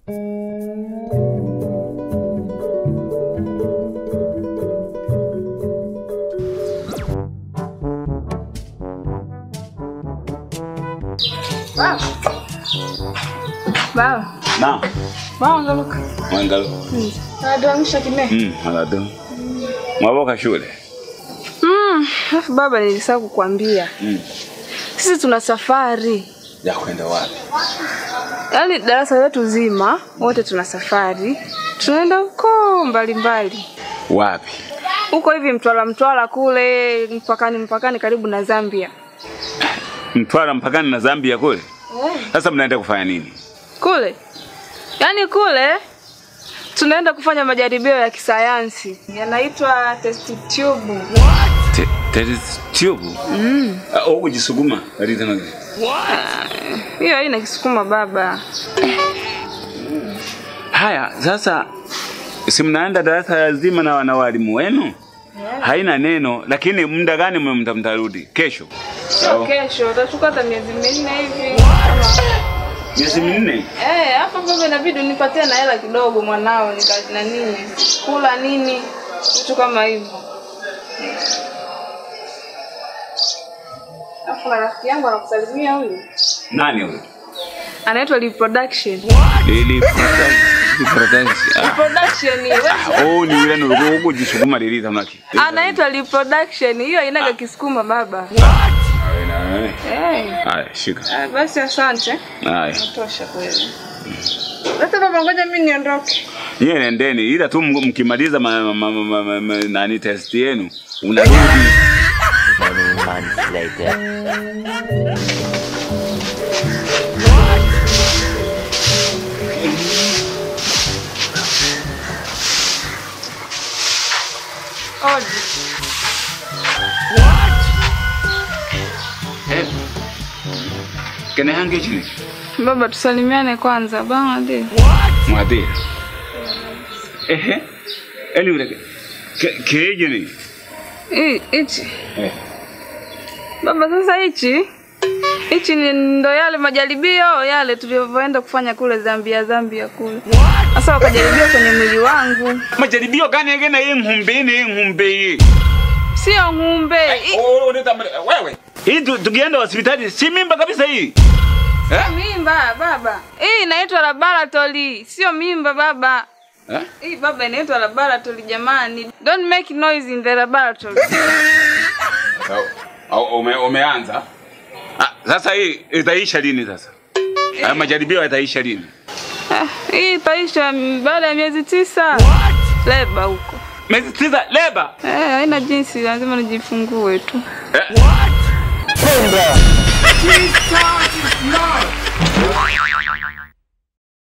Baba, Naam. baba ngaluka. Mwangalo. Naduamisha kime. Mm, alado. Mwaboka shule. Mm, alafu baba nilisahau kukwambia. Mm. Sisi tuna safari. Ya kwenda wapi? Yaani darasa letu zima wote tuna safari. Tunaenda huko mbalimbali. Wapi? Huko hivi Mtwara Mtwara kule mpakani mpakani karibu na Zambia. Mtwara mpakani na Zambia kule. Sasa mnaenda kufanya nini? Kule. Yaani kule tunaenda kufanya majaribio ya kisayansi. Yanaitwa test tube. Te- Test tube. Mm. Au kujisuguma. Hadi tena. Hiyo haina kisukuma baba. Haya, sasa si mnaenda darasa zima na wana walimu wenu? Haina neno, lakini muda gani mwe mta- mtarudi? Kesho. Sio kesho, utachukua hata miezi minne hivi. Kama- Miezi minne. Eh, hapa baba inabidi unipatie na hela kidogo mwanao nika na nini? Kula nini? Vitu kama hivyo. Alafu na rafiki yangu anakusalimia huyu. Nani huyo? Anaitwa reproduction. Lili Production. Reproduction wewe. Oh, ni yule ndio kujisuguma lili tamaki. Anaitwa reproduction. Hiyo inaga kisukuma baba. Eh. Haya, shika. Ah, basi asante. Haya. Tosha kweli. Sasa baba ngoja mimi niondoke. Nyie nendeni ila tu m- mkimaliza ma, ma, ma, ma, ma, ma, nani test yenu unarudi. Many months later. Odi. Eh. Kene hange chini. Baba tusalimiane kwanza. Baba ndiye. Mwadhiri. Ehe. Eli ule. Ke- Keje ni. Hii hichi. Eh. Baba sasa hichi hichi ni ndo yale majaribio yale tulivyoenda kufanya kule Zambia Zambia kule. Sasa wakajaribia kwenye mwili wangu. Majaribio gani yake na yeye mhumbini mhumbi. Sio ng'ombe. Hii Oh, uneta wewe. Hii tu- tukienda hospitali si mimba kabisa hii. Eh? mimba baba. Hii inaitwa laboratory, sio mimba baba. Eh? Hii baba inaitwa laboratory jamani. Don't make noise in the laboratory. Au ume, umeanza? Ah, sasa hii itaisha lini sasa? Haya majaribio yataisha lini? Ah, Hii itaisha mm, baada ya miezi tisa. Leba huko. Miezi tisa leba. Eh, haina jinsi, lazima nijifungue tu. Eh? Simba! Jesus is not